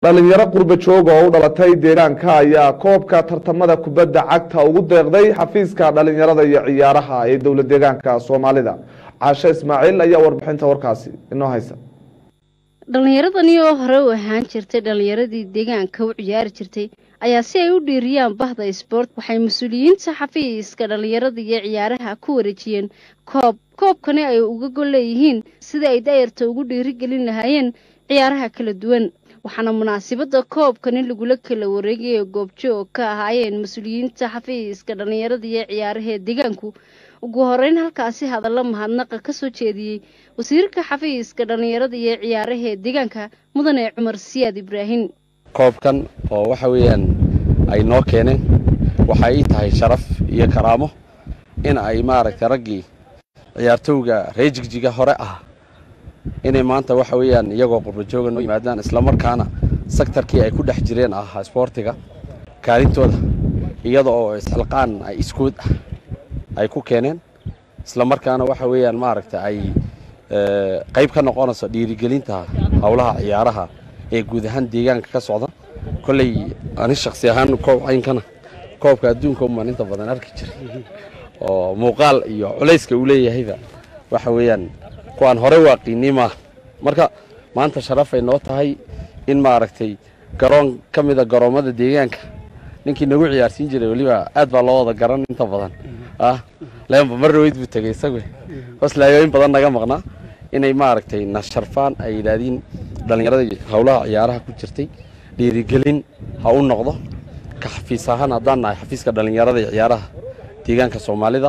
dhalinyaro qurba jooga oo u dhalatay deegaanka ayaa koobka tartamada kubadda cagta ugu deeqday xafiiska dhalinyarada iyo ciyaaraha ee dowla deegaanka soomaalida caashe ismaaciil ayaa warbixinta warkaasi inoo haysa dhallinyaradani oo hore u ahaan jirtay dhallinyaradii deegaanka u ciyaari jirtay ayaa si ay u dhiiriyaan bahda isboort waxay mas-uuliyiinta xafiiska dhallinyarada iyo ciyaaraha ku wareejiyeen koob koobkani ay uga gol leeyihiin sidai ay daayarta ugu dhiirigelin lahaayeen ciyaaraha kala duwan waxaana munaasabadda koobkani lagula kala wareegaya goobjoog ka ahaayeen mas-uuliyiinta xafiiska dhallinyarada iyo ciyaarahee deegaanku ugu horeyn halkaasi hadallo mahadnaqa ka soo jeediyey wasiirka xafiiska dhallinyarada iyo ciyaarahee deegaanka mudane cumar siyaad ibraahim koobkan oo waxa weeyaan ay noo keeneen waxa ii tahay sharaf iyo karaamo in ay maaragtay raggii ciyaartowga ree jigjiga hore ah inay maanta waxa weeyaan iyagoo qurbajooga noo yimaadaan islamarkaana sektarkii ay ku dhex jireen ahaa isboortiga kaalintooda iyada oo isxilqaan ay iskuod ah ay ku keeneen islamarkaana waxa weeyaan maaragta ay qayb ka noqonayso dhiirigelinta howlaha ciyaaraha ee guud ahaan deegaanka ka socda kolley ani shaksi ahaan koob caynkana koobka adduunka umaan inta badan arki jiray oo muuqaal iyo culayska uu leeyahayba waxa weeyaan kuwaan hore waaqiinay maaha marka maanta sharafay noo tahay in maaragtay garoon ka mida garoommada deegaanka ninkii nagu ciyaarsiin jiray weliba aad baa loo wada garan inta badan ah leenba mar dhaweyd buu tegey isagu hoslaayooyin badan naga maqnaa inay maaragtay na sharfaan ay yidhaahdiin dhallinyarada howlaha ciyaaraha ku jirtay dhiirigelin ha u noqdo ka xafiis ahaan haddaan nahay xafiiska dhallinyarada iyo ciyaaraha deegaanka soomaalida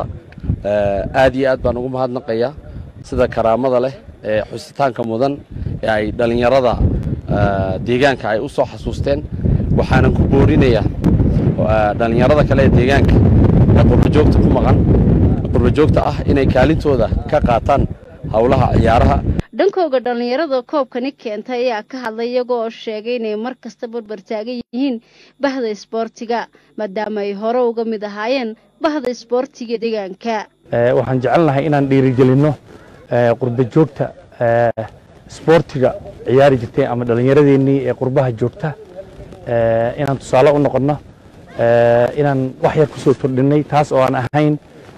aad iyo aad baan ugu mahadnaqayaa sida karaamada leh ee xusitaanka mudan ee ay dhallinyarada deegaanka ay u soo xasuusteen waxaanan ku boorinayaa dhallinyarada kale ee deegaanka ee qurbajoogta ku maqan qurbajoogta ah inay kaalintooda ka qaataan howlaha ciyaaraha dhankooga dhallinyarada koobkani keentay ayaa ka hadlay iyagoo sheegay inay mar kasta barbar taagan yihiin bahda isboortiga maadaama ay hore uga mid ahaayeen bahda isboortiga deegaanka waxaan jecelnahay inaan dhiirigelinno qurba joogta isboortiga ciyaari jirtay ama dhallinyaradeenii ee qurbaha joogta inaan tusaale u noqonno inaan wax yar ku soo kordhinnay taas oo aan ahayn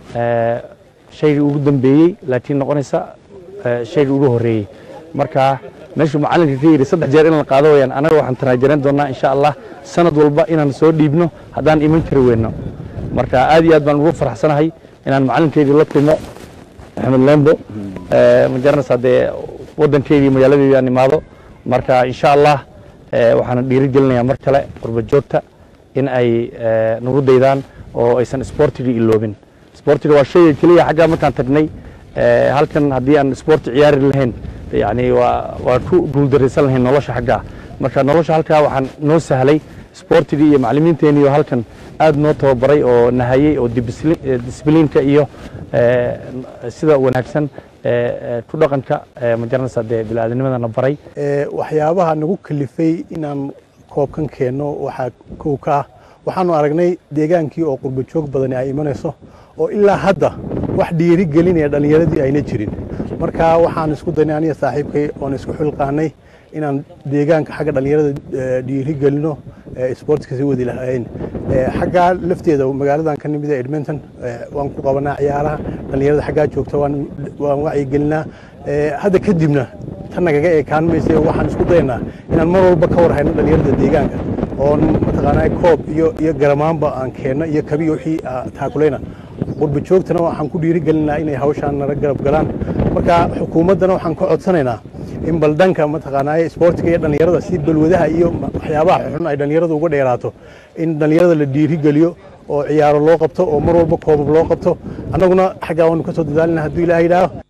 shaygii ugu dambeeyey laakiin noqonaysa shaygii ugu horreeyey marka meeshuu macallinka ka yidhi saddex jeer in la qaado wayaan annaga waxaan tanaajaran doonnaa insha allah sanad walba inaan soo dhiibno haddaan iman kari weyno marka aad iyo aad baan ugu faraxsanahay inaan macallinkeydii la kulmo axmed lembo ma garanaysaa dee waddankeydii magaaladeedii aan imaado marka insha allah waxaana dhiiri gelinayaa mar kale qurba joogta in ay nagu daydaan oo aysan isboortigii iloobin isboortiga waa shayga keliya xaggaa markaan tagnay halkan haddii aan isboorti ciyaari lahayn yani waa waa ku guuldaraysan lahayn nolosha xaggaa marka nolosha halkaa waxaan noo sahlay isboortigii iyo macallimiinteenii halkan aad noo tababaray oo nahayey oo disbliinka iyo sida wanaagsan ku dhaqanka ma garanaysaa dee biniaadanimadana baray waxyaabaha nagu kalifay inaan koobkan keenno waxaa kow ka ah waxaanu aragnay deegaankii oo qurba joog badani ay imanayso oo ilaa hadda wax dhiiri gelinaya dhallinyaradii ayna jirin marka waxaan isku daynay aniga saaxiibkay oon isku xilqaanay inaan deegaanka xagga dhallinyarada dhiiri gelino isboortiska sii wadi lahayn xaggaa lafteeda magaaladan ka nimid ee edmonton waan ku qabanaa ciyaaraha dhallinyarada xaggaa joogta waan wacyigelinaa hadda kadibna tan nagaga ekaan mayse waxaan isku daynaa inaan mar walba ka war hayno dhallinyarada deegaanka oon mataqaanaa koob iyo iyo garamaanba aan keenno iyo kabiyo wixii taakulayna qurba joogtana waxaan ku dhiiri gelinaa inay hawshaan nala garab galaan marka xukuumaddana waxaan ka codsanaynaa in baldhanka mataqaanaa isboortiga iyo dhallinyarada si balwadaha iyo waxyaabaha xun ay dhallinyarada uga dheeraato in dhallinyarada la dhiiri geliyo oo ciyaaro loo qabto oo mar walba koobab loo qabto annaguna xaggaa waanu ka soo dadaalina hadduu ilaah yidhaaho